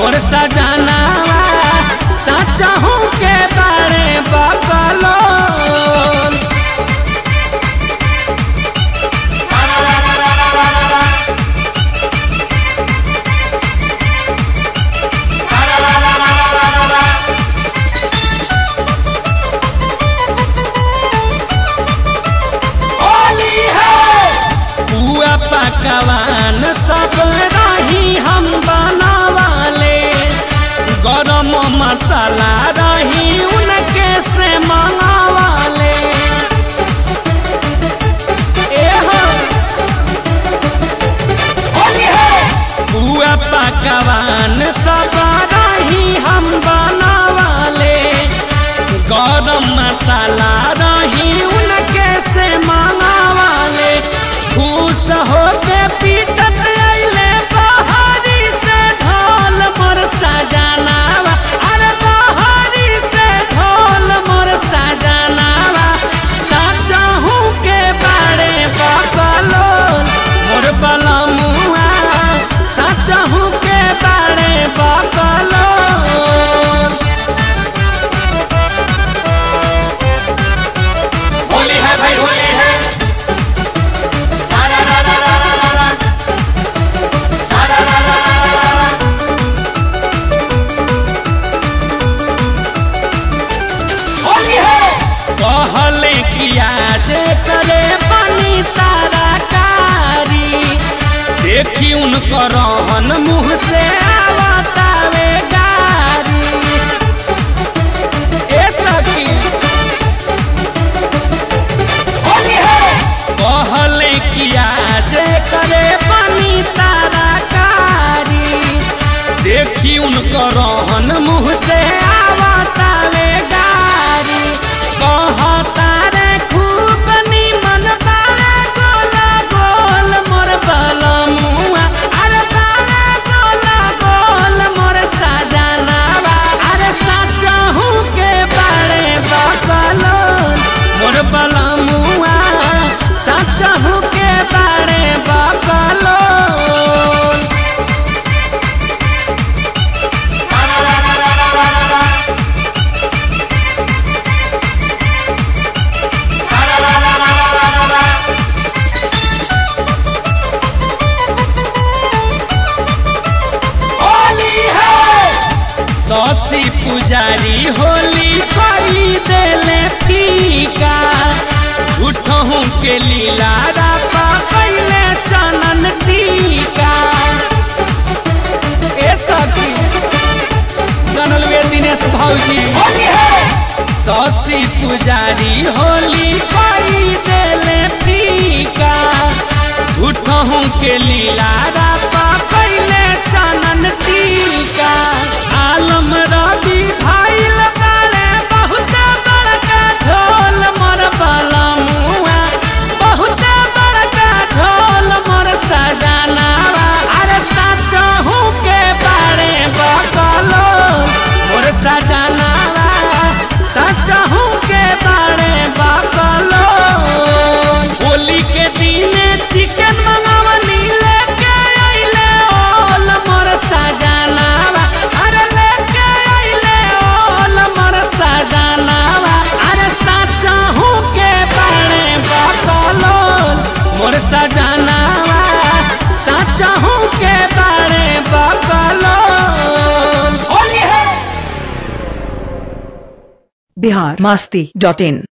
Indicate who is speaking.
Speaker 1: मोर सजनावा सचहू के बारे बकलो पुआ पकवान सब रही हम बनावाले गरम मसाला रही उनके से मंगावाले एहो पुआ पकवान सब रही हम बनावाले गरम मसाला रही उनके से मंगावाले खुश होके पीटत अइले बहारी से ढोल मोर सजनावा अरे बहारी से ढोल मोर सजनावा सचहू के बारे बकलो मोर बलमुआ सचहू के बारे बकलो
Speaker 2: होली है भाई होली है सारा रा रा रा रा रा रा सारा रा रा रा रा रा रा होली है
Speaker 1: कहले किया जे करे बनी तारा कारी देखी उनकर रहन मुँह से आवतावे गारी ए सखी
Speaker 2: होली है
Speaker 1: कहले किया जे करे बनी तारा कारी देखी उनकर रहन मुँह से आवतावे गारी कहता रे खूब निमन बारे गोला गोल मोर बलमुआ अरे बारे गोला गोल मोर सजनावा अरे सचहू के बारे बकलो मोर बलमुआ सचहू के बारे बकलो
Speaker 2: सारा रा रा रा रा रा रा सारा रा रा रा रा रा रा होली है
Speaker 1: सौसी पुजारी होली कई देले फीका झूठहू के लीला रापा कैले चनन टीका ए सखी जनल वे दिनेश भौजी
Speaker 2: होली है
Speaker 1: सौसी पुजारी होली कई देले फीका झूठहू के लीला रापा कैले चनन टीका आलम रवि भाईल बारे बहुत बड़का झोल मोर बलमुआ बहुत बड़का झोल मोर सजनावा अरे सचहू के बारे बकलो मोर सजनावा सचहू के बारे बकलो होली के दिन चिकन मंगावनी लेके अइले ओल मोर सजनावा अरे लेके अइले ओल मोर सजनावा अरे सचहू के बारे बकलो मोर सजनावा सचहू के बारे बकलो
Speaker 2: होली है
Speaker 3: बिहार मस्ती डॉट इन